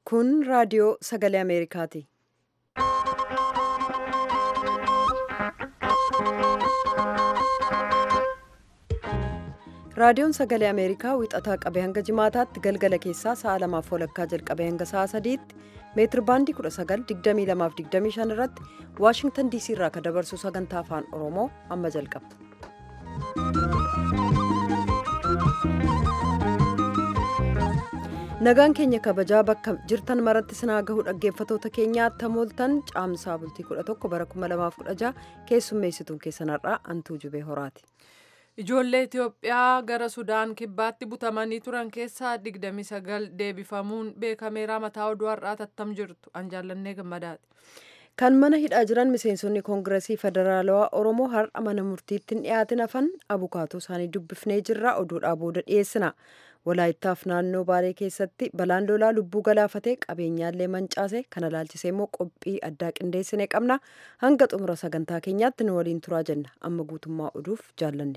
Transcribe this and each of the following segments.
Kun raadiyoo sagalee Ameerikaati. Raadiyoon sagalee Ameerikaa wixataa qabee hanga jimaataatti galgala keessaa sa'a lamaaf walakkaa jalqabee hanga sa'a sadiitti meetir baandii 1922-25 irratti Waashingtan diisii irraa kan dabarsu sagantaa afaan Oromoo amma jalqaba. Nagaan keenya kabajaa bakka jirtan maratti sinaa gahu dhaggeeffatoota keenyaa tamooltan caamsaa bultii 11 bara 2016 keessummeessituun keessanarraa antuu jubee horaati. Ijoollee Itoophiyaa gara Sudaan kibbaatti butamanii turan keessaa 29 deebifamuun beekameera mataa oduu har'aa tattam jirtu an jaallannee gammadaati. Kan mana hidhaa jiran miseensonni koongiresii federaalawaa Oromoo har'a mana murtiitti hin dhiyaatin hafan abukaatoo isaanii dubbifnee jirra oduudhaa booda dhiyeessina. Walaayittaaf naannoo Baalee keessatti balaan lolaa lubbuu galaafatee qabeenyaallee mancaase kana laalchisee immoo qophii addaa qindeessine qabna. Hanga xumura sagantaa keenyaatti nu waliin turaa jenna. Amma guutummaa oduuf jaallanne.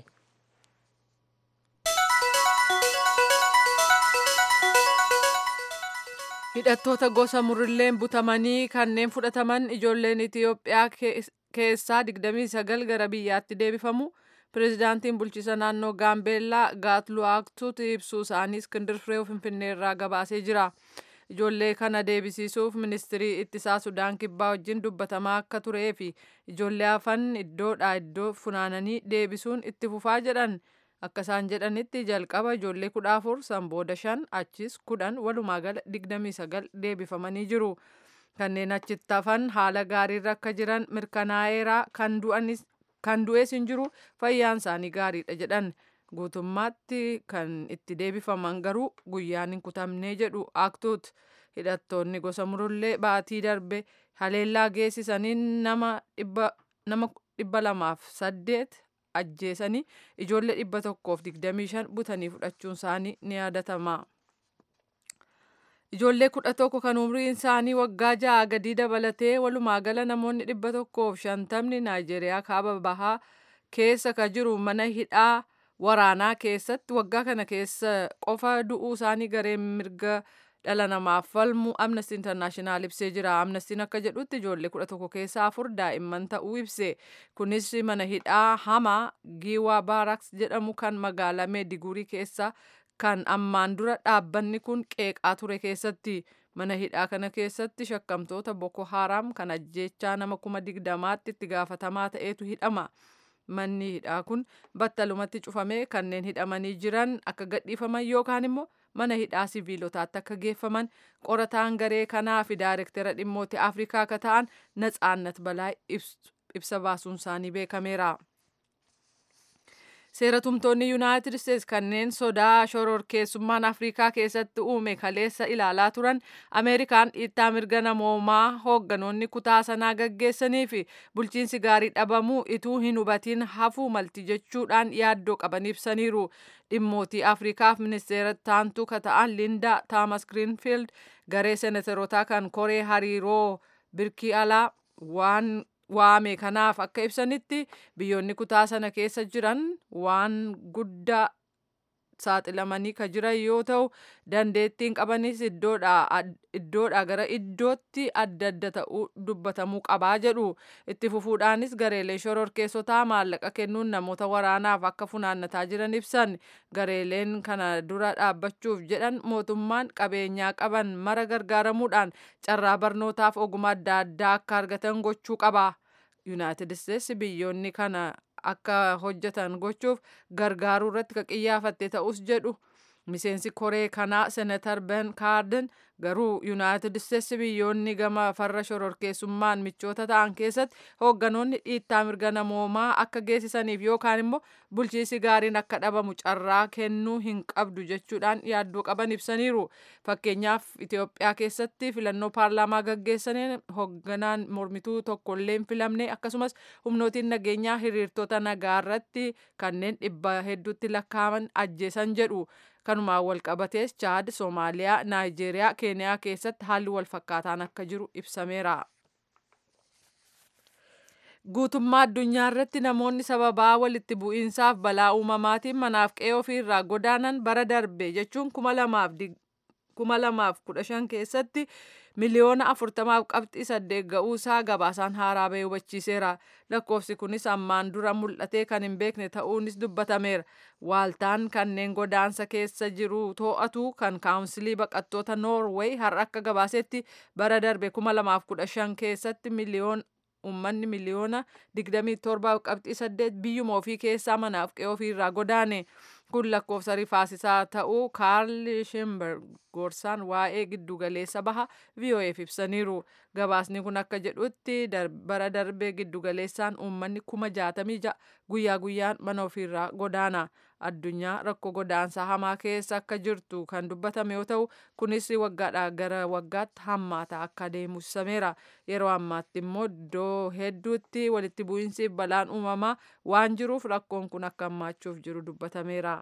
Hidhattoota gosa murilleen butamanii kanneen fudhataman ijoolleen Itoophiyaa keessaa 29 gara biyyaatti deebifamu. Pireezidaantiin bulchiisa naannoo Gaambeellaa Gaatluwaaktuutti ibsuu isaanii Iskindir Firee Finfinnee irraa gabaasee jira. Ijoollee kana deebisiisuuf ministirii ittisaa Sudaan kibbaa wajjin dubbatamaa akka turee fi ijoollee hafan iddoodhaa iddoo funaananii deebisuun itti fufaa jedhan. Akka isaan jedhanitti jalqaba ijoollee kudha afur san booda shan achis kudhan walumaa gala digdamii sagal deebifamanii jiru. Kanneen achitti hafan haala gaariirra akka jiran mirkanaa'eera kan du'anis kan du'ees hin jiru fayyaan isaanii gaariidha jedhan guutummaatti kan itti deebifaman garuu guyyaan hin kutamnee jedhu aaktuut hidhattoonni gosa murullee baatii darbe haleellaa geessisaniin nama dhibba lamaaf saddeet ajjeesanii ijoollee dhibba tokkoof digdamii shan butanii fudhachuun isaanii ni yaadatama. Ijoollee kudha tokko kan umriin isaanii waggaa ja'a gadii dabalatee walumaa gala namoonni dhibba tokkoof shantamni Naayijeeriyaa kaaba bahaa keessa ka jiru mana hidhaa waraanaa keessatti waggaa kana keessa qofa du'uu isaanii gareen mirga dhala namaaf falmu amnesty internaashinaal ibsee jira amnestiin akka jedhutti ijoollee kudha tokko keessaa afur daa'imman ta'uu ibse kunis mana hidhaa hamaa giiwaa baaraks jedhamu kan magaalaa meediguurii keessa kan ammaan dura dhaabbanni kun qeeqaa ture keessatti mana hidhaa kana keessatti shakkamtoota boko haram kan ajjeechaa nama kuma digdamaatti itti gaafatamaa ta'etu hidhama. Manni hidhaa kun battalumatti cufamee kanneen hidhamanii jiran akka gadhiifaman yookaan immoo mana hidhaa siviilotaatti akka geeffaman qorataan garee kanaa fi daayirektara dhimmoota Afrikaa akka ta'an Natsaannat Balaa ibsa baasuun isaanii beekameera. Seeratumtoonni Yuunaayitid Isteets kanneen sodaa shororkeessummaan Afrikaa keessatti uume kaleessa ilaalaa turan Ameerikaan dhiittaa mirga namoomaa hoogganoonni kutaa sanaa gaggeessanii fi bulchiinsi gaarii dhabamuu ituu hin hubatiin hafuu malti jechuudhaan yaaddoo qaban ibsaniiru. Dhimmootii Afrikaaf ministeera taantuu ka ta'an Linda Taamas Grinfield garee seenatarootaa kan koree hariiroo birkii alaa waan waame kanaaf akka ibsanitti biyyoonni kutaa sana keessa jiran waan guddaa saaxilamanii ka jiran yoo ta'u dandeettiin qabanis iddoodhaa gara iddootti adda adda ta'uu dubbatamuu qabaa jedhu itti fufuudhaanis gareelee shororkeessotaa maallaqa kennuun namoota waraanaaf akka funaannataa jiran ibsan gareeleen kana dura dhaabbachuuf jedhan mootummaan qabeenyaa qaban mara gargaaramuudhaan carraa barnootaaf ogummaa adda addaa akka argatan gochuu qaba. yuunaayitid isteetsi biyyoonni kana akka hojjetan gochuuf gargaaruu irratti ka qiyyaafatte ta'us jedhu miseensi koree kanaa senatar ben kaarden garuu yuunaayitid isteetsi biyyoonni gama farra shororkeessummaan michoota ta'an keessatti hoogganoonni dhiittaa mirga namoomaa akka geessisaniif yookaan immoo bulchiinsi gaariin akka dhabamu carraa kennuu hin qabdu jechuudhaan yaaddoo qaban ibsaniiru fakkeenyaaf itiyoophiyaa keessatti filannoo paarlaamaa gaggeessaniin hoogganaan mormituu tokkollee hin filamne akkasumas humnootiin nageenyaa hiriirtota nagaa irratti kanneen dhibba hedduutti lakkaa'aman ajjeesan jedhu kanumaan wal qabatees chaad soomaaliyaa naayijeeriyaa keeniyaa keessatti haalli wal fakkaataan akka jiru ibsameera. guutummaa addunyaa irratti namoonni sababaa walitti bu'iinsaaf balaa uumamaatiin manaaf qe'ee ofiirraa godaanan bara darbe jechuun kuma lamaaf kuma lamaaf kudha shan keessatti miliyoona afurtamaaf qabxii saddeet ga'uusaa gabaasaan haaraa bahee hubachiiseera lakkoofsi kunis ammaan dura mul'atee kan hin beekne ta'uunis dubbatameera waaltaan kanneen godaansa keessa jiru to'atu kan kaawunsilii baqattoota noorweey har'a akka gabaasetti bara darbe kuma lamaaf kudha shan keessatti miliyoona ummanni miliyoona 27 qabxii 8 biyyuma ofii keessaa manaaf qe'ee ofiirraa godaane kun lakkoofsa rifaasisaa ta'uu kaarl shimberg gorsaan waa'ee giddugaleessa baha VOA'f ibsaniiru gabaasni kun akka jedhutti bara darbee giddugaleessaan uummanni kuma jaatamii ja'a guyyaa guyyaan mana ofiirraa godaana addunyaa rakkoo godaansaa hamaa keessa akka jirtu kan dubbatame yoo ta'u kunis waggaadhaa gara waggaatti hammaataa akka deemu ibsameera yeroo ammaatti immoo iddoo hedduutti walitti bu'iinsi balaan uumamaa waan jiruuf rakkoon kun akka hammaachuuf jiru dubbatameera.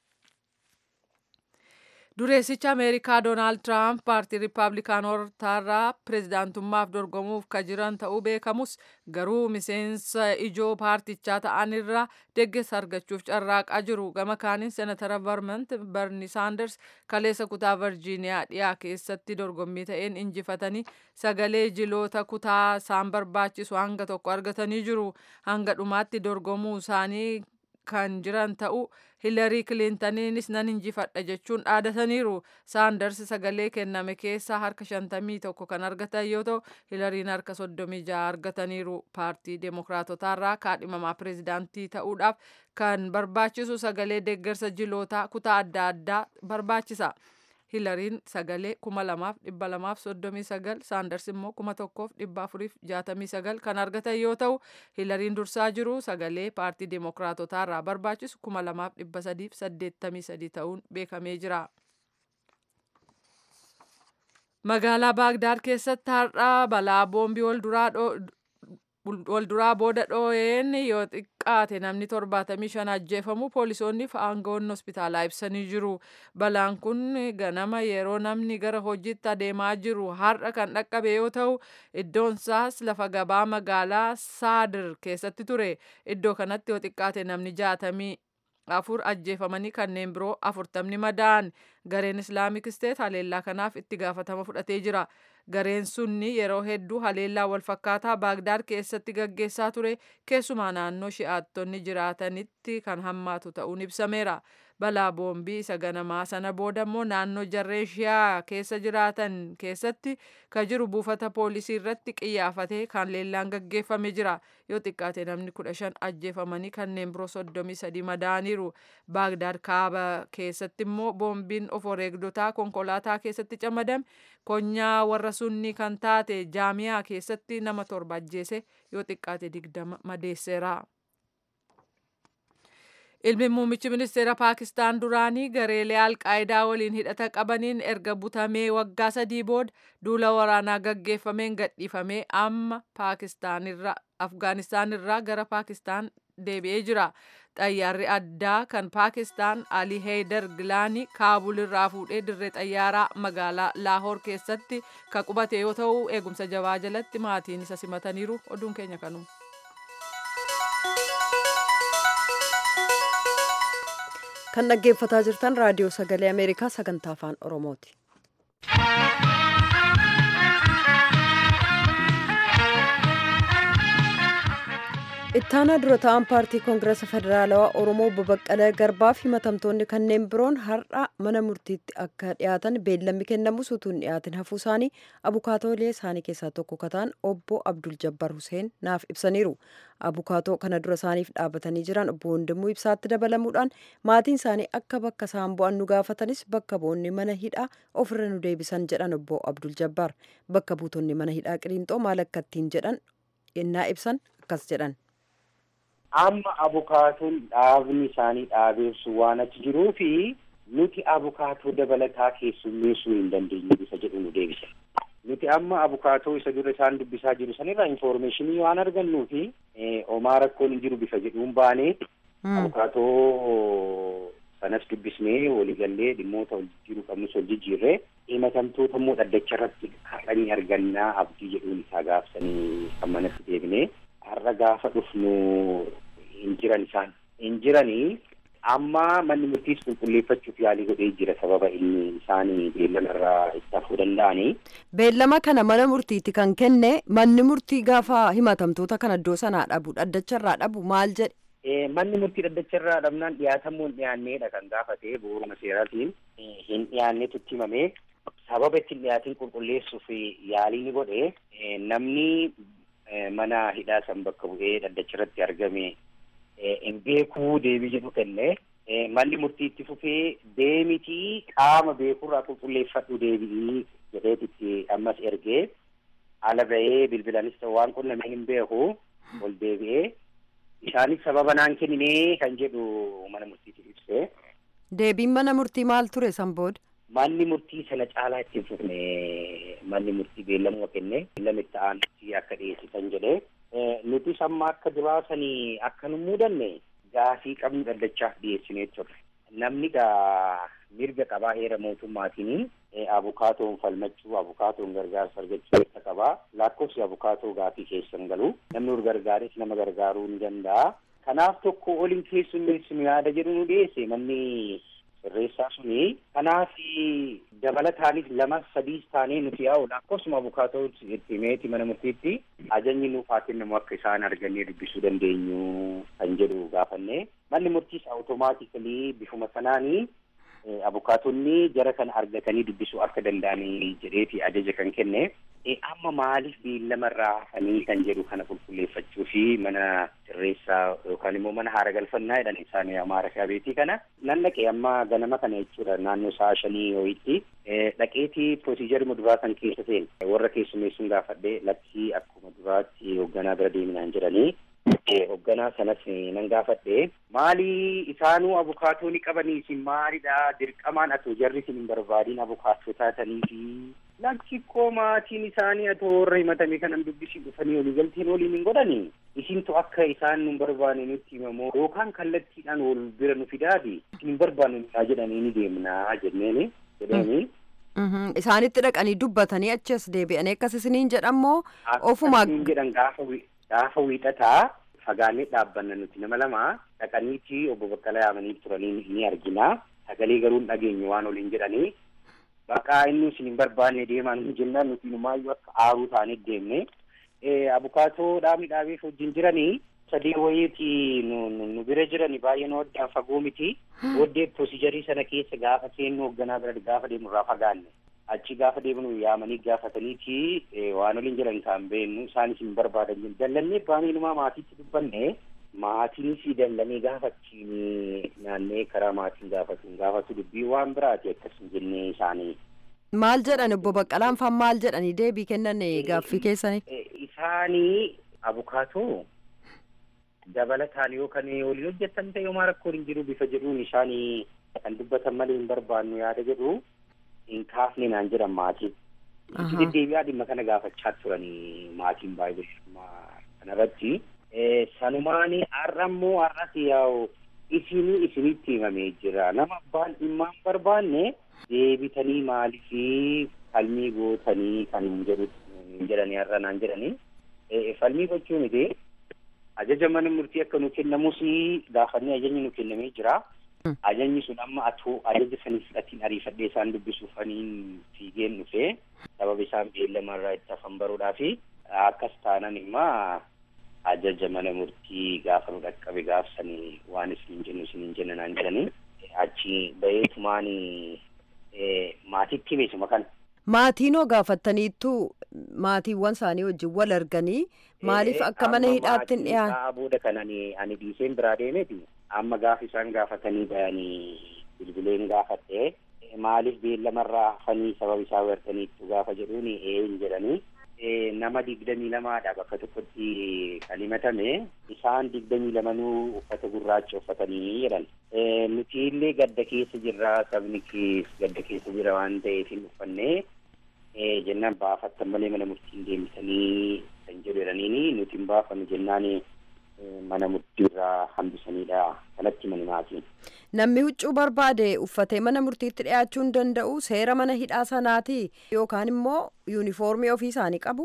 dureessicha ameerikaa doonaald tiraamp paartii riippaabilikaanotaarraa pireezidaantummaaf dorgomuuf ka jiran ta'uu beekamus garuu miseensa ijoo paartichaa ta'anirraa deeggarsa argachuuf carraaqaa jiru gama kaaniin seenatara vermont berni saanders kaleessa kutaa virjiiniyaa dhiyaa keessatti dorgommii ta'een injifatanii sagalee jiloota kutaa isaan barbaachisu hanga tokko argatanii jiru hanga dhumaatti dorgomuu isaanii kan jiran ta'uu hilarii kilintaniinis nan injifadha jechuun dhaadataniiru saanders sagalee kenname keessaa harka shantamii tokko kan argatan yoo ta'u hilariin harka soddomii jaha argataniiru paartii deemokiraatotaarraa kaadhimamaa pireezidaantii ta'uudhaaf kan barbaachisu sagalee deeggarsa jilootaa kutaa adda addaa barbaachisa. hilariin sagalee kuma lamaaf dhibba lamaaf soddomii sagal saanders immoo kuma tokkoof dhibba afuriif jaatamii sagal kan argatan yoo ta'u hilariin dursaa jiru sagalee paartii deemokiraatotaa irraa barbaachisu kuma lamaaf dhibba sadiif saddeettamii sadii ta'uun beekamee jira. magaalaa baagdaad keessatti har'a balaa boombii wal duraa wal duraa booda dhoo'een yoo xiqqaate namni torbaatamii shan ajjeefamu poolisoonni fi aangawoonni hospitaalaa ibsanii jiru balaan kun ganama yeroo namni gara hojiitti adeemaa jiru har'a kan dhaqqabe yoo ta'u iddoon isaas lafa gabaa magaalaa saadir keessatti ture iddoo kanatti yoo xiqqaate namni jaatamii afur ajjeefamanii kanneen biroo afurtamni madaa'an gareen islaamik isteet haleellaa kanaaf itti gaafatama fudhatee jira gareen sunni yeroo hedduu haleellaa walfakkaataa baagdaad keessatti gaggeessaa ture keessumaa naannoo shi'aattonni jiraatanitti kan hammaatu ta'uun ibsameera balaa boombii isa ganamaa sana booda immoo naannoo jarreen shi'aa keessa jiraatan keessatti ka jiru buufata poolisii irratti qiyyaafatee kan leellaan gaggeeffame jira yoo xiqqaate namni kudha shan ajjeefamanii kanneen biroo soddomii sadii madaa'aniiru baagdaad kaaba keessatti immoo boombiin of wareegdotaa konkolaataa keessatti camadame konyaa warra sunni kan taate jaamiyaa keessatti nama torba ajjeese yoo xiqqaate digdama madeesseera. ilmi muummichi ministeera paakistaan duraanii gareelee alqaayidaa waliin hidhata qabaniin erga butamee waggaa sadii booda duula waraanaa gaggeeffameen gadhiifamee amma paakistaanirra afgaanistaan irraa gara paakistaan deebi'ee jira xayyaarri addaa kan paakistaan ali heydar gilaanii kaabul irraa fuudhee dirree xayyaaraa magaalaa laahoor keessatti ka qubate yoo ta'u eegumsa jabaa jalatti maatiin isa simataniiru oduun keenya kanu. kan dhaggeeffataa jirtan raadiyoo sagalee ameerikaa sagantaa afaan oromooti. ittaanaa dura ta'an paartii koongireesa federaalawaa oromoo obbo baqqalee garbaa fi himatamtoonni kanneen biroon har'a mana murtiitti akka dhiyaatan beellamni kennamus utuu hin dhiyaatin hafuu isaanii abukaatoolee isaanii keessaa tokko kataan obbo abdul jabbar huseen naaf ibsaniiru abukaatoo kana dura isaaniif dhaabatanii jiran obbo Wandimuu ibsaatti dabalamuudhaan maatiin isaanii akka bakka isaan bu'an nu gaafatanis bakka bu'onni mana hidhaa ofirra nu deebisan jedhan obbo abdul jabbar bakka buutonni mana hidhaa qiliinxoo maal akka ittiin jedhan yennaa ibsan akkas jedhan. amma abukaatoon dhaabni isaanii dhaabeessu waan achi jiruu fi nuti abukaatoo dabalataa keessummeessuu hin dandeenyu isa jedhu nu deebise. Nuti amma abukaatoo isa dura isaan dubbisaa jiru sanirraa infoormeeshinii waan argannuu fi homaa rakkoon hin jiru bifa jedhuun baanee abukaatoo sanas dubbisnee waliigallee dhimmoota wal jiru qabnus wal jijjiirree himatamtoota immoo dhaddacha irratti kadhanii argannaa abdii jedhuun isaa gaafsanii kan manatti deebinee har'a gaafa dhufnu hin jiran isaan hin jiranii amma manni murtiis qulqulleeffachuuf yaalii godhee jira sababa inni isaanii beellamarraa itti hafuu danda'anii. Beellama kana mana murtiitti kan kenne manni murtii gaafa himatamtoota kana iddoo sanaa dhabu dhaddacharraa dhabu maal jedhe? Manni murtii dhaddacharraa dhabnaan dhiyaatamuu hin dhiyaanneedha kan gaafate bu'uuruma seeraatiin hin dhiyaanneetu itti himame sababa ittiin dhiyaatiin qulqulleessuuf yaalii ni godhe namni mana hidhaa san bakka bu'ee dhaddacharratti argame hin beekuu deebii jedhu kenne manni murtii itti fufee deemitii qaama beekurraa qulqulleeffadhu deebi'ii jedheetitti ammas ergee ala ba'ee bilbilaanis ta'u waan qunnamee hin beeku ol deebi'ee isaanis sababa naan kenninee kan jedhu mana murtiitti ibsee. Deebiin mana murtii maal ture san booda? Manni murtii sana caalaa ittiin fufne manni murtii beellamuma kenne beellama itti aanutti akka dhiyeessisan jedhee nutis amma akka duraasanii akka nu muudanne gaafii qabnu dhaddachaaf dhiyeessinee turre. Namni gaa mirga qabaa heera mootummaatiin abukaatoon falmachuu abukaatoon gargaarsa argachuu mirga qabaa lakkoofsi abukaatoo gaafii keessan galu namni ur gargaares nama gargaaruu ni danda'a. Kanaaf tokko oliin keessummeessinu yaada jedhu nu dhiyeesse manni sirreessaa suni kanaaf dabalataanis lama sadiis taanee nuti yaa'u lakkoofsuma abukaatoo itti meeti mana murtiitti ajajni nuuf haa kennamu akka isaan argannee dubbisuu dandeenyu kan jedhu gaafanne manni murtiis awutomaatikali bifuma sanaanii abukaatonni jara kana argatanii dubbisuu akka danda'anii jedheeti ajaja kan kenne amma maaliif beellamarraa hafanii kan jedhu kana qulqulleeffachuu fi mana sirreessaa yookaan immoo mana haara galfannaa jedhan isaanii amaara shabeetii kana nan dhaqee amma ganama kana jechuudha naannoo sa'a shanii ho'itti dhaqeetii piroosiijarii duraa kan keessa seene warra keessummeessuun gaafadhee lakkii akkuma duraatti hoogganaa bira deeminaan jedhanii hoogganaa sanas nan gaafadhe maalii isaanuu abukaatoo ni qabanii isin maalidha dirqamaan atoo jarri isin hin barbaadiin abukaatoo taatanii fi lakkii maatiin isaanii atoo warra himatame kanan dubbisii dhufanii olii galteen waliin hin godhani isintu akka isaan nun barbaanne nutti himamoo yookaan kallattiidhaan wal bira nu fidaati isin hin barbaanne nunaa jedhanii ni deemnaa jenneeni jedheeni. Isaanitti dhaqanii dubbatanii achi as deebi'anii akkas isiniin jedhamoo ofuma. Akkasiin jedhan gaafa gaafa wiixataa fagaannee dhaabbanna nuti nama lama dhaqaniiti obbo Baqqalaa yaamanii turanii ni argina sagalee garuu hin dhageenyu waan oliin jedhanii baqaa inni isin hin barbaanne deemaa nu jennaan nuti numaayyuu akka aaruu taanee deemne abukaatoo dhaabni dhaabeef wajjin jiranii sadii wayiiti nu bira jirani baay'ee nu addaan fagoo miti booddee piroosijarii sana keessa gaafa seennu hoogganaa bira gaafa deemnu irraa fagaanne achi gaafa deemnu yaamanii gaafataniiti waan waliin jiran kan beennu isaanis hin barbaadan dallannee baaniinumaa maatiitti dubbanne maatiinis dallanii gaafachiin naannee karaa maatiin gaafatu gaafatu dubbii waan biraati akkas hin jennee isaanii. Maal jedhan obbo Baqqalaan faan maal jedhanii deebii kennan gaaffii keessanii? Isaanii abukaatoo dabalataan yoo kan waliin hojjetan ta'e homaa rakkoo hin jiru bifa jedhuun isaanii kan dubbatan malee hin barbaannu yaada jedhu hin kaafne naan jedhan maatiin. Itti deddeebi'aa dhimma kana gaafachaa turanii maatiin baay'ee kanarratti. Sanumaan har'a immoo har'as yaa'u isinii isinitti himamee jira. Nama abbaan dhimmaan barbaanne deebitanii maaliif falmii gootanii kan hin jedhanii har'a naan jedhanii. Falmii gochuu miti. Ajaja mana murtii akka nu kennamus gaafannee ajajni nu kennamee jira. Ajajni sun amma atoo ajaja saniif fudhatiin ariifadhee isaan dubbisuuf aniin fiigeen dhufee sababa isaan beellamarraa itti hafan baruudhaa fi akkas taanan immaa ajaja mana murtii gaafa nu dhaqqabe gaafsanii waan isin jennu isin jenna naan jedhanii achi baheetumaan maatiitti beekuma kana. Maatiinoo gaafattaniittu maatiiwwan isaanii wajjin wal arganii maaliif akka mana hidhaatti hin dhiyaan. booda kan ani ani dhiiseen biraa deemeeti amma gaafa isaan gaafatanii bayanii bilbileen gaafatte maaliif beellamarraa hafanii sababa isaa wartaniittu gaafa jedhuun een jedhanii nama digdamii lamaadha bakka tokkotti kan himatame isaan digdamii lamanuu uffata gurraacha uffatanii jedhan nuti illee gadda keessa jirra sabni kees gadda keessa jira waan ta'eef hin uffanne jennaan baafattan malee mana murtiin deemsanii kan jedhu jedhaniini nuti hin baafannu jennaan mana murtiirraa hambisaniidha kanatti mani maatiin. Namni huccuu barbaade uffatee mana murtiitti dhiyaachuu hin danda'u seera mana hidhaa sanaati yookaan immoo yuunifoormii ofii isaanii qabu.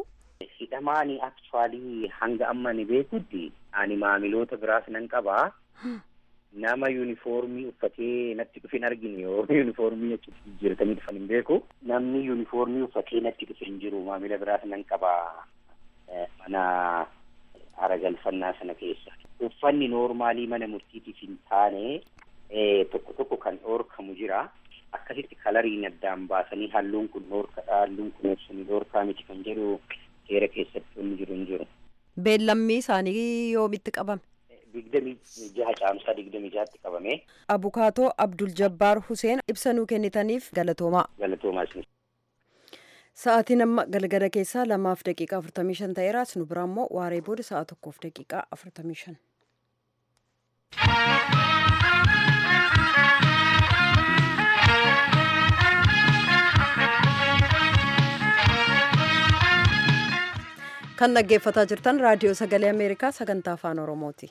Hidhamaani aktuwaalii hanga amma ni beekutti ani maamiloota biraas nan qabaa. nama yuunifoormii uffatee natti dhufin argine yoo yuunifoormii achitti jijjiiratanii dhufan hin beeku namni yuunifoormii uffatee natti dhufe hin jiru maamila biraas nan qaba mana aragalfannaa sana keessa uffanni noormaalii mana murtiitiif hin taane tokko tokko kan dhoorkamu jira akkasitti kalariin addaan baasanii halluun kun dhoorkadha halluun kun ibsanii dhoorkaa miti kan jedhu seera keessatti wanni jiru hin jiru. Beellammii isaanii yoomitti qabame? digdamii jaha caamsaa digdamii jahatti qabame. Abukaatoo Abdul Jabbaar Huseen ibsa nuu kennitaniif galatoomaa. Galatoomaa isin. Sa'aatiin amma galgala keessaa lamaaf daqiiqaa afurtamii shan ta'eera. Nu biraa immoo waaree booda sa'a tokkoof daqiiqaa afurtamii shan. kan dhaggeeffataa jirtan raadiyoo sagalee ameerikaa sagantaa afaan oromooti.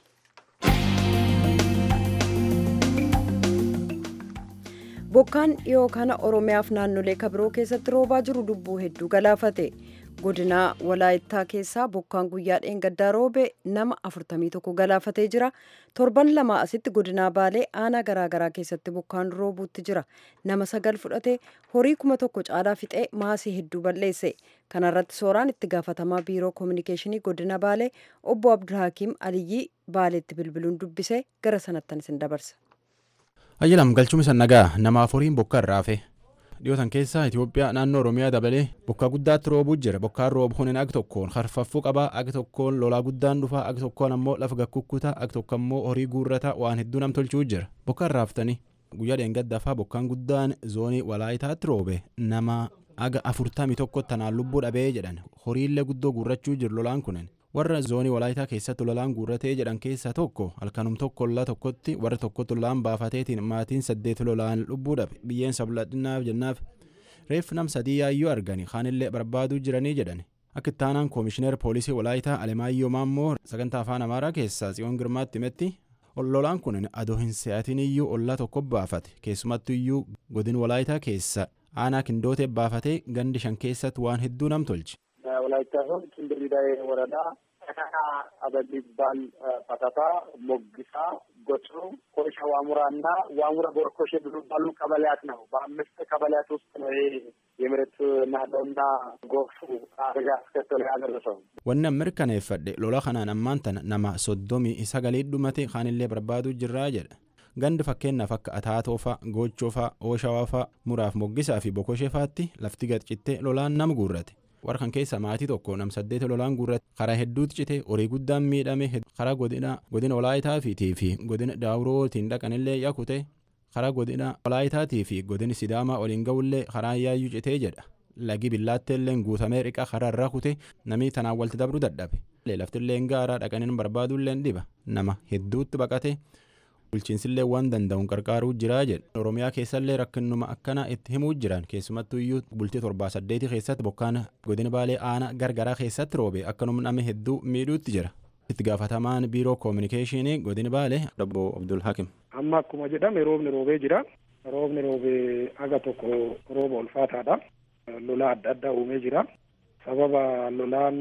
bokkaan dhiyoo kana oromiyaaf naannolee kabiroo keessatti roobaa jiru lubbuu hedduu galaafate godina walaayittaa keessaa bokkaan guyyaa dheengaddaa roobe nama 41 galaafatee jira torban lama asitti godinaa baalee aanaa garaagaraa keessatti bokkaan roobuutti jira nama sagal fudhate horii kuma tokko caalaa fixee maasii hedduu balleesse kanarratti sooraan itti gaafatamaa biiroo koominikeeshinii godina baalee obbo abdulhakiim aliyyii baaleetti bilbiluun dubbise gara sanattan isin dabarsa. ayyalam galchuun isa nagaa namaaf horiin bokka irraa hafe dhiyootan keessaa itiyoophiyaa naannoo oromiyaa dabalee bokkaa guddaatti roobuu jira bokkaan roobu kunin ag tokkoon harfaffuu qabaa ag tokkoon lolaa guddaan dhufaa ag tokkoon ammoo lafa gakkukkutaa ag tokko ammoo horii guurrataa waan hedduu nam tolchuu jira bokkaan raaftanii guyyaa dheengaddaafaa bokkaan guddaan zoonii walaayitaatti roobe nama aga afurtamii tokko tanaan lubbuu dhabee jedhan horiillee guddoo guurrachuu jiru lolaan kunin warra zoonii walaayitaa keessatti lolaan guurratee jedhan keessaa tokko halkanum tokko lola tokkotti warra tokkotti lolaan baafateetiin maatiin saddeet lolaan lubbuu dhabe biyyeen sabladhinaaf jennaaf reef nam sadii yaayyoo argani kaanillee barbaaduu jiranii jedhan akka ittaanaan koomishineer poolisii walaayitaa alemaayyoo maammoo sagantaa afaan amaaraa keessaa tsiyoon girmaatti himetti lolaan kun adoo hin se'atin iyyuu ollaa tokko baafate keessumattu iyyuu godin walaayitaa keessa aanaa kindootee baafatee gandi shan keessatti waan hedduu nam tolche. ወላይታ ዞን ኪንድሪዳይ ወረዳ ተካካ አበል ይባል ፓታታ ሞግሳ ጎጭሩ ኮይሻ ዋሙራ እና ዋሙራ ቦርኮሽ የሚባሉ ቀበሌያት ነው። በአምስት ቀበሌያት ውስጥ ነው ይሄ የመሬት ናለውና ጎርፉ አደጋ አስከተለ ያደረሰው። wanni mirkaneeffadhe lola kanaan ammaan tana nama soddomii sagalii dhumate kaanillee barbaaduu jirraa jedha gandi fakkeenyaaf akka ataatoofa gochoofa ooshawafa muraaf moggisaa fi bokoshefaatti lafti gadcittee lolaan nama guurrate warra kan keessa maatii tokko nam saddeet lolaan guurrate karaa hedduutti cite horii guddaan miidhame karaa godina godina walaayitaatii fi godina daawurootiin dhaqanillee yakute karaa godina walaayitaatii fi godina sidaamaa waliin ga'ullee karaa yaayyuu citee jedha lagi billaatteelleen guutamee riqa karaa irraa kute namni tanaan walitti dabruu dadhabe laftilleen gaaraa dhaqaniin barbaaduulleen dhiba nama hedduutti baqate bulchiinsillee waan danda'uun qarqaaruu jiraa jedha oromiyaa keessallee rakkinnuma akkana itti himuu jiran keessumattuu iyyuu bultii torbaa saddeetii keessatti bokkaan godina baalee aanaa gargaraa keessatti roobe akkanuma nama hedduu miidhuutti jira itti gaafatamaan biiroo koominikeeshinii godina baalee obbo abdul hakim amma akkuma jedhame roobni roobee jira roobni roobee aga tokko rooba ulfaataadha lola adda addaa uumee jira sababa lolaan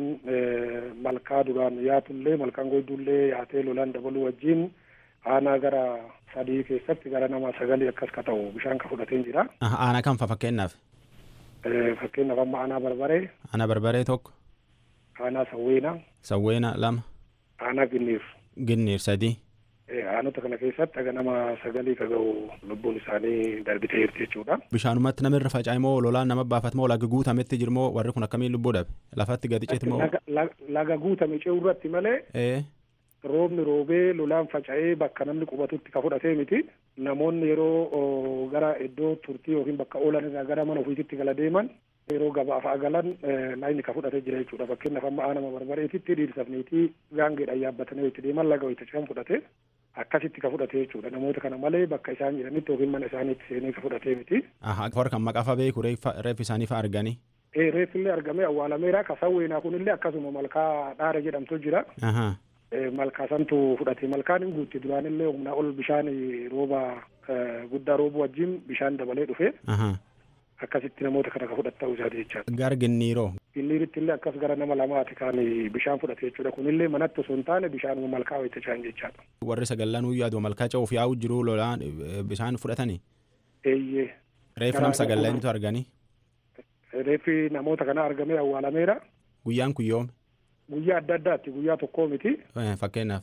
malkaa duraan yaatullee malkaan goydullee yaatee lolaan dabaluu wajjin aanaa gara sadii keessatti gara nama sagalii akkas ka ta'u bishaan ka fudhateen jira. aanaa kam fa fakkeenyaaf. fakkeenyaaf amma aanaa barbaree. aanaa barbaree tokko. aanaa sawweenaa. sawweena lama. aanaa ginniir. ginniir sadii. aanota kana keessatti aga nama sagalii ka ga'u lubbuun isaanii darbitee jirti jechuudha. bishaanumatti nama irra faca'e moo lolaan nama baafate moo laga guutametti jiru moo warri kun akkamiin lubbuu dhabe lafatti gadi citi moo. laga guutame ce'uu irratti malee. roobni roobee lolaan faca'ee bakka namni qubatutti ka fudhatee miti namoonni yeroo gara iddoo turtii yookiin bakka oolan irraa gara mana ofiisitti gala deeman yeroo gabaaf agalan laayini ka fudhatee jira jechuudha fakkeenyaaf amma aanama barbareetitti dhiirsafniitii gaangeedhaan yaabbatanii itti deeman laga wayita ce'an fudhate akkasitti ka fudhate jechuudha namoota kana malee bakka isaan jiranitti yookiin mana isaaniitti seenee ka fudhatee miti. warra kan maqaafa beeku reeffi isaanii fa arganii. reeffillee argamee awwaalameera kasawweenaa kunillee akkasuma malkaa dhaara jedhamtu jira. malkaasantu fudhate malkaan hin guutte duraanillee humnaa ol bishaan rooba guddaa roobuu wajjin bishaan dabalee dhufe akkasitti namoota kana ka fudhatu ta'uu isaati jechaadha. Gara ginniiroo. Ginniiritti illee akkas gara nama lamaati kan bishaan fudhate jechuudha. Kunillee manatti osoo hin taane bishaanuma malkaa wayita chaan jechaadha. Warri sagallan uyyaa aduu malkaa ce'uuf yaa'u jiru lolaan bishaan fudhatanii. Eeyyee. Reeffi nam sagallanitu arganii. Reeffi namoota kana argamee awwaalameera. Guyyaan kun yoome. Guyyaa adda addaatti guyyaa tokkoo miti. Fakkeenyaaf.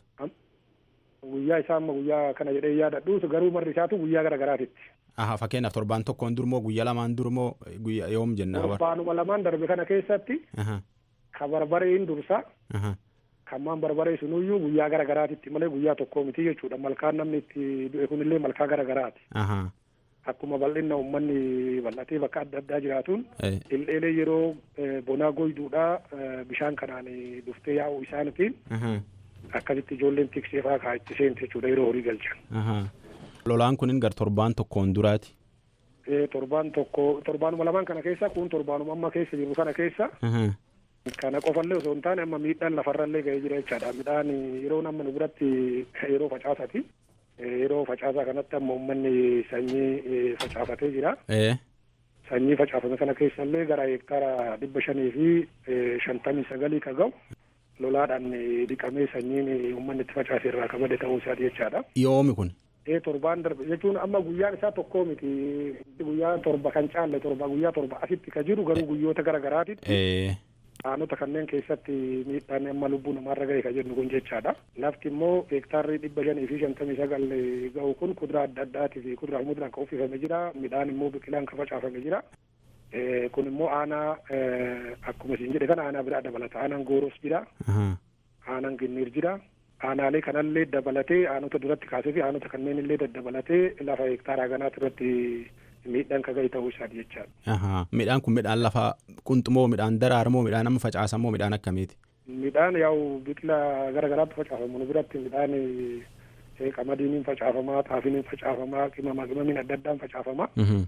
Guyyaa isaa amma guyyaa kana jedhee yaadadhu garuu marri isaatu guyyaa gara garaatitti. Aha fakkeenyaaf torbaan tokkoon durmoo guyyaa lamaan durmoo guyyaa yoom jennaa. Torbaanuma lamaan darbe kana keessatti. Ka barbareen dursa. Kammaan barbaree sunuyyuu guyyaa gara garaatitti malee guyyaa tokkoo miti jechuudha. Malkaan namni itti du'e kunillee malkaa gara garaati. Akkuma bal'inna uummanni bal'atee bakka adda addaa jiraatuun. Illee yeroo bonaa goyduudhaa bishaan kanaan duftee yaa'u isaaniitiin. Akkasitti ijoolleen tiksee fa'aa kaa itti seente jechuudha yeroo horii galchan. Lolaan kunin gar torbaan tokkoon duraati. Torbaan tokko torbaanuma lamaan kana keessa kun torbaanuma amma keessa jiru kana keessa. Kana qofallee osoo hin taane amma miidhaan lafarrallee ga'ee jira jechaadha. Midhaan yeroo amma nu biratti yeroo facaasati. Yeroo facaasaa kanatti amma uummanni sanyii facaafatee jira. Sanyii facaafame kana keessallee gara hektaara dhibba shanii fi shantamii sagalii ka ga'u. lolaadhaan dhiqamee sanyiin uummanni itti facaase irraa kabade ta'uu isaati jechaadha. Yoomi kun. Ee torbaan darbe jechuun amma guyyaan isaa tokkoo miti guyyaa torba kan caalle torba guyyaa torba asitti ka jiru garuu guyyoota gara garaatitti. Aanota kanneen keessatti miidhaan amma lubbuu namaarra ga'e ka jennu kun jechaadha. Lafti immoo hektaarri dhibba shanii fi shantamii sagal ga'u kun kuduraa adda addaatii fi kuduraa muduraan kan uffifame jira. Midhaan immoo biqilaan kan facaafame jira. kun immoo aanaa akkuma isin jedhe kana aanaa biraa dabalata aanaan gooros jira aanaan ginniir jira aanaalee kanallee dabalatee aanota duratti kaasee fi aanota kanneen illee daddabalatee lafa hektaaraa ganaati irratti miidhaan ka ga'e ta'uu isaati jechaadha. Midhaan kun midhaan lafa qunxumoo midhaan daraaramoo midhaan amma facaasamoo midhaan akkamiiti? Midhaan yaa'u biqila gara garaatti facaafamu nu biratti midhaan qamadiiniin facaafamaa xaafiniin facaafamaa qimama qimamiin adda addaan facaafamaa.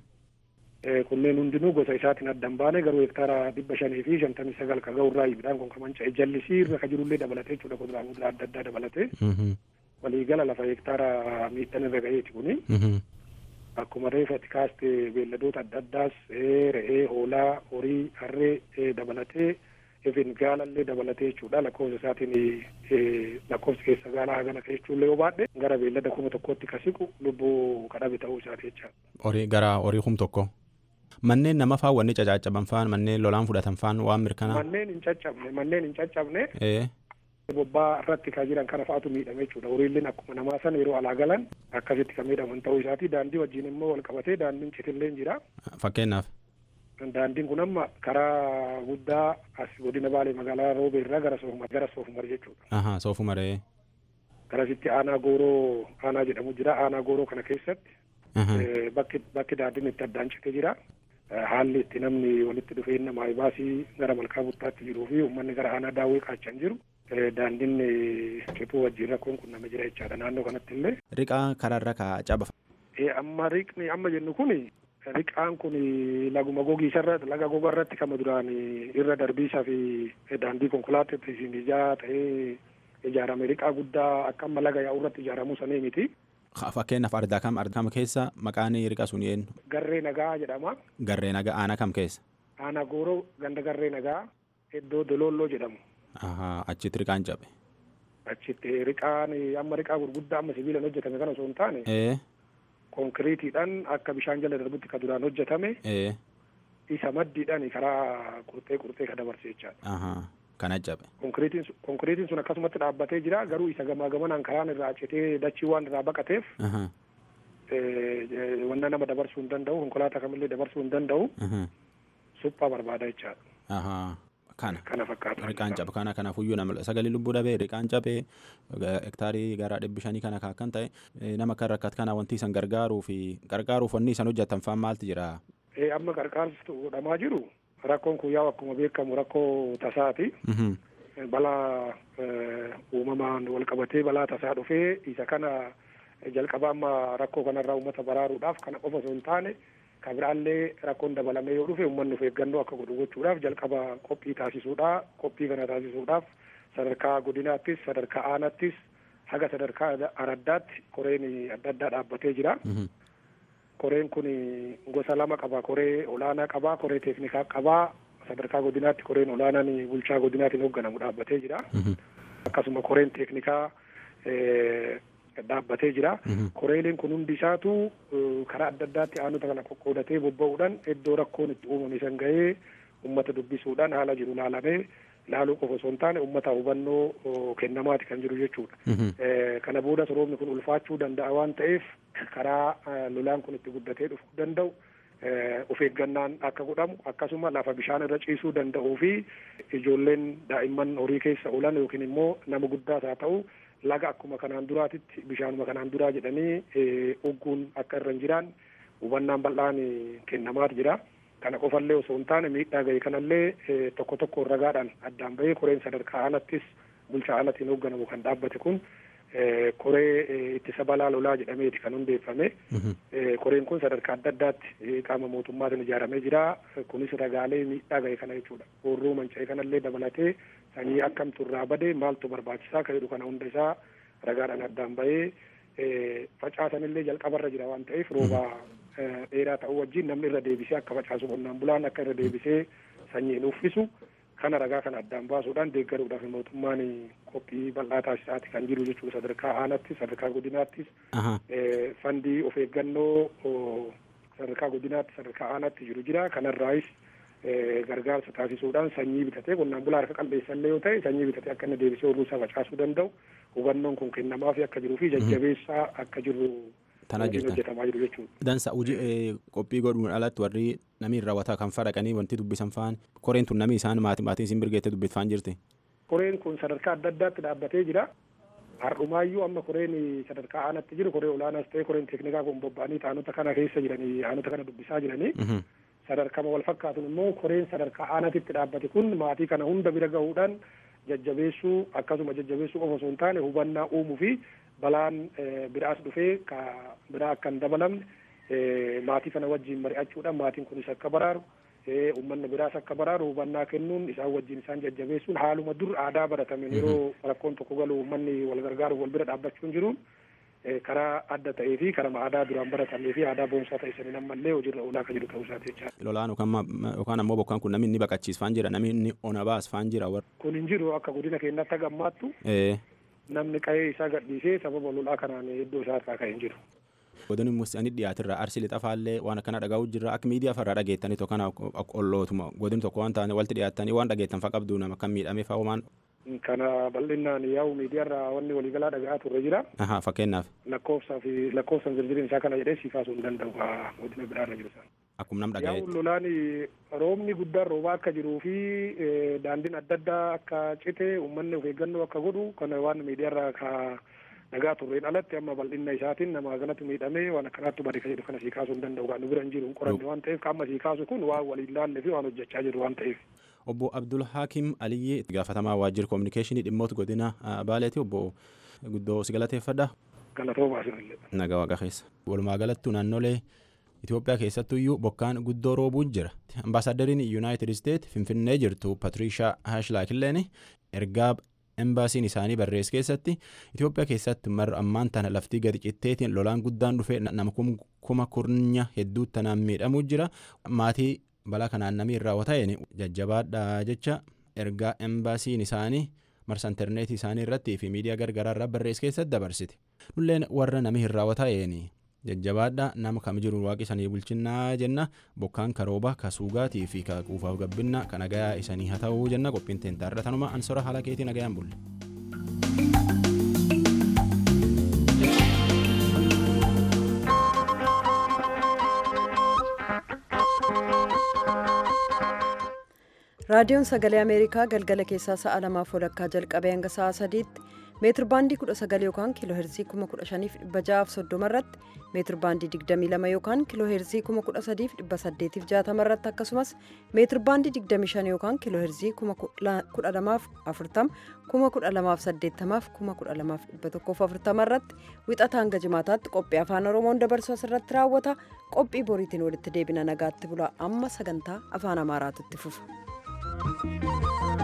kunneen hundinuu gosa isaatiin addan baane garuu hektaara dhibba shanii fi shantamii sagal ka ga'u irraa midhaan kun kamanca'e jallisii irra ka jirullee dabalatee jechuudha kuduraa muduraa adda addaa dabalatee waliigala lafa hektaara miidhaan irra ga'eeti kuni akkuma reefatti kaaste beelladoota adda addaas re'ee hoolaa horii harree dabalatee efin gaalallee dabalatee jechuudha lakkoofsa isaatiin lakkoofsi keessa gaalaa hagana jechuullee yoo baadhe gara beellada kuma tokkotti ka siqu lubbuu kadhabe ta'uu isaati jechaadha. Horii gara horii kum tokko. Manneen nama faan wanni caccaban faan manneen lolaan fudhatan faan waan mirkanaa. Manneen hin caccabne manneen hin caccabne. Bobbaa irratti kan jiran kana fa'aatu miidhame jechuudha. Horiileen akkuma namaa sana yeroo alaa galan akkasitti kan miidhaman ta'uu isaati. Daandii wajjin immoo wal qabatee daandiin citillee jira. Fakkeenyaaf. Daandiin kun amma karaa guddaa as godina baalee magaalaa roobee irraa gara soofumar gara soofumar jechuudha. Ahaa soofumaree. Garasitti aanaa gooroo aanaa jedhamu jira. Aanaa gooroo kana keessatti. Bakki bakki daandiin itti addaan cite jira. haalli itti namni walitti dhufee namaa baasii gara malkaa buttaatti jiruu fi uummanni gara aanaa daawwee qaachan jiru daandiin cituu wajjin rakkoon kun nama jira jechaadha naannoo kanatti illee. Riqaa karaarra kaa caba. Amma riqni amma jennu kun riqaan kun laguma gogiisarra laga goga irratti kama duraan irra darbiisaa fi daandii konkolaataatti ijaa ta'ee ijaarame riqaa guddaa akka amma laga yaa'u irratti ijaaramuu sanii miti. Fakkeenyaaf ardaa kam ardaa kam keessa maqaan riqa sun eenyu? Garree nagaa jedhama. Garree nagaa aanaa kam keessa? Aanaa gooroo ganda garree nagaa iddoo dololloo jedhamu. Achitti riqaan cabe. Achitti riqaan amma riqaa gurguddaa amma sibiilaan hojjetame kana osoo hin taane. Konkiriitiidhaan akka bishaan jala darbutti ka duraan hojjetame. Isa maddiidhaan karaa qurxee qurxee ka dabarse jechaadha. Kana cabe. Konkiriitiin sun akkasumatti dhaabbatee jira garuu isa gamaa gamanaan karaan irraa citee dachii waan irraa baqateef. Wanna nama dabarsuu hin danda'u konkolaataa kamillee dabarsuu hin danda'u. Suphaa barbaada jechaadha. Kana. Kana fakkaata. Riqaan cabe kana kanaafuyyuu nama sagalee lubbuu dhabee riqaan cabee hektaarii gara dhibbi shanii kana kan ta'e nama kan rakkate kana wanti isan gargaaruu fi gargaaruuf wanni isan hojjetan faan maaltu jira. Amma gargaarsi godhamaa jiru. rakkoon kun yaa'u akkuma beekamu rakkoo tasaati. Balaa uumamaan wal qabatee balaa tasaa dhufee isa kana jalqaba amma rakkoo kanarraa uummata baraaruudhaaf kana qofa osoo hin taane kan biraallee rakkoon dabalamee yoo dhufe uummanni of eeggannoo akka godhu gochuudhaaf jalqaba qophii taasisuudha. Qophii kana taasisuudhaaf sadarkaa godinaattis sadarkaa aanaattis haga sadarkaa araddaatti koreen adda addaa dhaabbatee jira. koreen kun gosa lama qaba koree olaanaa qaba koree teeknikaa qaba sadarkaa godinaatti koreen olaanaan bulchaa godinaatiin hoogganamu dhaabbatee jira akkasuma koreen teeknikaa dhaabbatee jira koreeleen kun hundi isaatu karaa adda addaatti aanota kana qoqqoodatee bobba'uudhaan iddoo rakkoon itti uumame san ga'ee ummata dubbisuudhaan haala jiru laalamee laaluu qofa osoo hin taane ummata hubannoo kennamaati kan jiru jechuudha. Kana boodas roobni kun ulfaachuu danda'a waan ta'eef karaa lolaan kun itti guddatee dhufuu danda'u of eeggannaan akka godhamu akkasuma lafa bishaan irra ciisuu danda'uu fi ijoolleen daa'imman horii keessa oolan yookiin immoo nama guddaas haa ta'u laga akkuma kanaan duraatitti bishaanuma kanaan duraa jedhanii ugguun akka irra hin jiraan hubannaan bal'aan kennamaatu jira. kana qofallee osoo hin taane miidhaa ga'e kanallee tokko tokko ragaadhaan addaan bahee koreen sadarkaa aanattis bulchaa aanatiin hoogganamu kan dhaabbate kun koree ittisa balaa lolaa jedhameeti kan hundeeffame koreen kun sadarkaa adda addaatti qaama mootummaatiin ijaaramee jira kunis ragaalee miidhaa ga'e kana jechuudha horroo manca'e kanallee dabalatee sanyii akkamtu irraa bade maaltu barbaachisaa kan jedhu kana hunda isaa ragaadhaan addaan bahee facaasanillee jalqabarra jira waan ta'eef rooba dheeraa ta'uu wajjin namni irra deebisee akka facaasu qonnaan bulaan akka irra deebisee sanyiin uffisu kana ragaa kana addaan baasuudhaan deeggaruudhaaf mootummaan qophii bal'aa taasisaati kan jiru jechuudha sadarkaa aanattis sadarkaa godinaattis fandii of eeggannoo sadarkaa godinaatti sadarkaa aanaatti jiru jira kanarraayis gargaarsa taasisuudhaan sanyii bitatee qonnaan bulaa harka qalbeessallee yoo ta'e sanyii bitatee akka inni deebisee horuu isaa facaasuu danda'u hubannoon kun kennamaaf akka jiruu fi jajjabeessaa akka jiru Tanaa jirtan. hojjetamaa jiru jechuudha. Dansa hojii qophii godhuun alatti warri namni raawwataa kan fadhaqanii wanti dubbisan faan koreen tun namni isaan maatii maatiin isin birgeettee dubbifaan jirti. Koreen kun sadarkaa adda addaatti dhaabbatee jira. Har'umaayyuu amma koreen sadarkaa aanaatti jiru koree olaanaas ta'e koreen teeknikaa kun bobba'anii taanota kana keessa jiranii aanota kana dubbisaa jiranii. Sadarkama wal fakkaatuun immoo koreen sadarkaa aanaatitti dhaabbate kun maatii kana hunda bira gahuudhaan jajjabeessuu akkasuma jajjabeessuu qofa osoo hin taane hubannaa uumuu fi balaan biraas dhufee ka biraa akka hin dabalamne maatii kana wajjin mari'achuudhaan maatiin kunis akka baraaru uummanni biraas akka baraaru hubannaa kennuun isaan wajjin isaan jajjabeessuun haaluma dur aadaa baratameen yeroo rakkoon tokko galu uummanni wal gargaaruuf wal bira dhaabbachuun jiruun karaa adda ta'ee fi karaa aadaa duraan baratamee fi aadaa boonsaa ta'e saniin ammallee hojiirra oolaa akka jiru ta'uu isaati jechaadha. Lolaan yookaan ammoo bokkaan kun namni inni baqachiisfaan jira namni inni ona baasfaan jira warra. Kun hin jiru akka godina keenyatti akka ammaattu namni qa'ee isaa gadhiisee sababa lolaa kanaan iddoo isaa irraa ka'ee hin jiru. Godin musanii dhiyaatirra arsii lixafaallee waan akkana dhagahu jirra akka miidiyaa farraa dhageettanii tokko kana ollootuma godin tokko waan taane walti dhiyaattanii waan dhageettan fa qabdu nama kan miidhamee fa homaan. Kana bal'inaan yaa'u miidiyaarraa wanni waliigalaa dhagahaa turre jira. Ahaa fakkeenyaaf. Lakkoofsaa fi lakkoofsan zirzirin isaa kana jedhee si kaasuu hin danda'u godina biraarra jiru sana. Akkuma nam Yaa'u dhagaa'etti. lolaan roobni guddaan roobaa akka jiruu fi daandiin adda addaa akka cite uummanni of eeggannoo akka godhu kana waan miidiyaarraa ka dhagaa turreen alatti amma bal'inna isaatiin nama kanatti miidhamee waan akkanaatti bade ka jedhu kana sii kaasuu hin danda'u kan nu bira hin jiru hin qoranne waan ta'eef qaama sii kaasu kun waan waliin laalle fi waan hojjechaa jiru waan ta'eef. Obbo Abdul Hakim Aliyyee itti gaafatamaa waajjira koominikeeshinii dhimmoota godina Baaleeti obbo guddoo si galateeffadha. Galatoomaa sinillee. Nagaa waaqa keessa. Walumaa galattuu naannolee Itoophiyaa keessattuyyuu bokkaan guddoo roobuun jira. Ambaasaaddariin Yuunaayitid Isteet Finfinnee jirtu Patirishaa Haashlaakilleen ergaa embaasiin isaanii barreesse keessatti Itoophiyaa keessatti marra ammaan tana laftii gadi citteetiin lolaan guddaan dhufee nama kuma kurnya hedduutti tanaan miidhamuu jira. Maatii balaa kanaan namni irraa wata'een jajjabaadha jecha ergaa embaasiin isaanii marsa intarneetii isaanii irratti fi miidiyaa gargaraa irraa barreesse keessatti dabarsite. Nulleen warra namni irraa wata'een jajjabaadha nama kam jiru waaqi isanii bulchinnaa jenna bokkaan karooba ka suugaatii fi ka quufaaf gabbinna ka nagayaa isanii haa ta'uu jenna qophiin teentaarra tanuma ansora haala keetii nagayaan bulle. raadiyoon sagalee ameerikaa galgala keessaa sa'a lamaaf walakkaa jalqabee hanga sa'a sadiitti meetir baandii 19 yookaan kiiloo heerzii 15630 irratti meetir baandii 22 yookaan kiiloo heerzii 13860 irratti akkasumas meetir baandii 25 yookaan kiiloo heerzii 12040 12080 12140 irratti wixata hanga jimaataatti qophii afaan oromoon dabarsu asirratti raawwata qophii boriitiin walitti deebina nagaatti bula amma sagantaa afaan amaaraatu itti fufa.